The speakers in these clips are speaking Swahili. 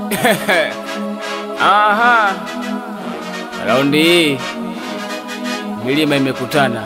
Aha, raundi hii milima imekutana.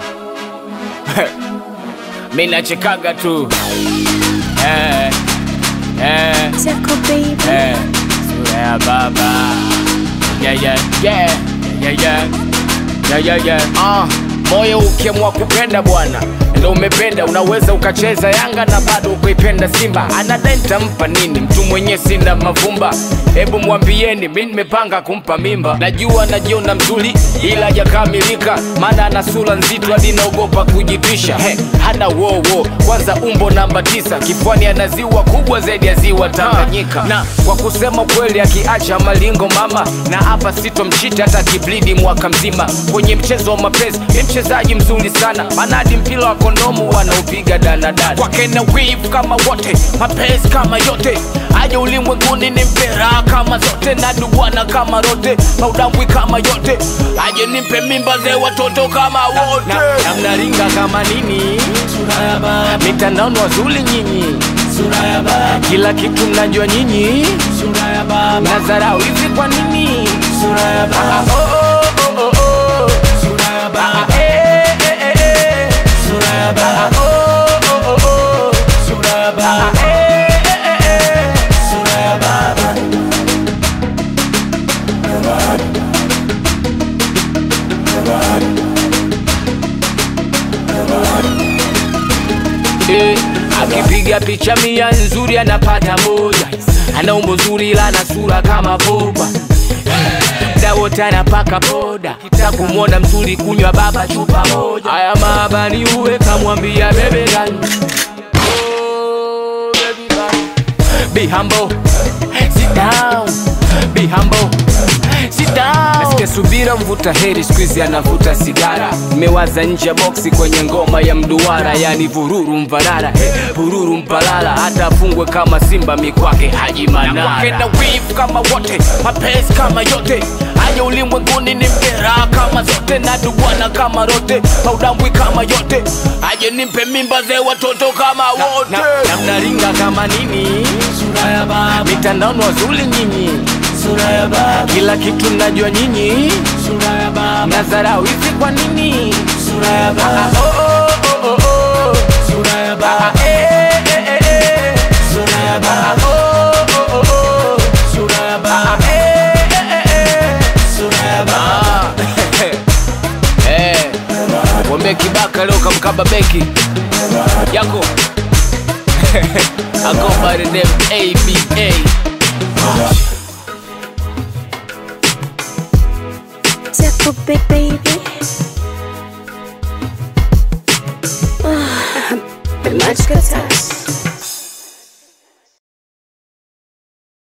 Mi nachekaga tu eh, eh, Zako baby. eh, sura ya baba yeah, yeah, yeah, yeah, yeah, yeah, yeah, yeah. Ah, moyo ukiamua kupenda bwana ndo umependa, unaweza ukacheza Yanga na bado ukaipenda Simba. Anadai nitampa nini mtu mwenye sina mavumba? Hebu mwambieni, mi nimepanga kumpa mimba. Najua najiona mzuri, ila hajakamilika, maana ana sura nzito hadi naogopa kujipisha. He, hana wowo, kwanza umbo namba tisa, kifuani ana ziwa kubwa zaidi ya ziwa Tanganyika. Na kwa kusema kweli, akiacha malingo mama, na hapa sitomchita hata kiblidi mwaka mzima. Kwenye mchezo wa mapenzi ni mchezaji mzuri sana, maana hadi mpira wa kondomu wanaupiga danadana. Kwake na wivu kama wote, mapenzi kama yote, aje ulimwenguni ni mpera kama zote, na duwana kama rote, maudambwi kama yote, aje nimpe mimba ze watoto kama wote, na, na mnaringa kama nini, mitandaoni wazuri nyinyi, kila kitu mnajua nyinyi, mnadharau hivi kwa nini? Ah, oh, oh, oh, oh, oh. Ah, eh, eh, eh, eh. Ah, oh, oh, oh, oh. Ah, eh, eh, eh, eh. Eh, akipiga picha mia nzuri anapata moja, ana umbo zuri ila ana sura kama boba mda wote anapaka boda, kita kumwona mzuri kunywa baba chupa moja. Haya maabani uwe kamwambia bebe gani Oh, baby gani. Be humble, sit down, be humble, sit down. Nasikia subira mvuta heri siku hizi anavuta sigara. Nimewaza nje ya boksi kwenye ngoma ya mduara, yani vururu mvarara, eh, vururu mpalala, hata afungwe kama simba mikwake Haji Manara. Na kwake na wivu kama wote, mapenzi kama yote, aje ulimwenguni ni mpera kama zote, na dubwana kama rote, maudambwi kama yote, aje nimpe mimba ze watoto kama wote, na mnaringa kama nini, mitandaoni wazuri nyinyi kila kitu mnajua nyinyi, mnadharau hivi kwa nini? Ah, oh, oh, oh, oh, oh. Ah, eh, eh, eh, eh. Ah, oh, oh, oh, oh. Ah, eh, eh, eh, eh. Ah, eh. Mwambie Kibaka leo kamkaba beki yako I go by the name ABA Zako baby. Ah, Bemachka touch.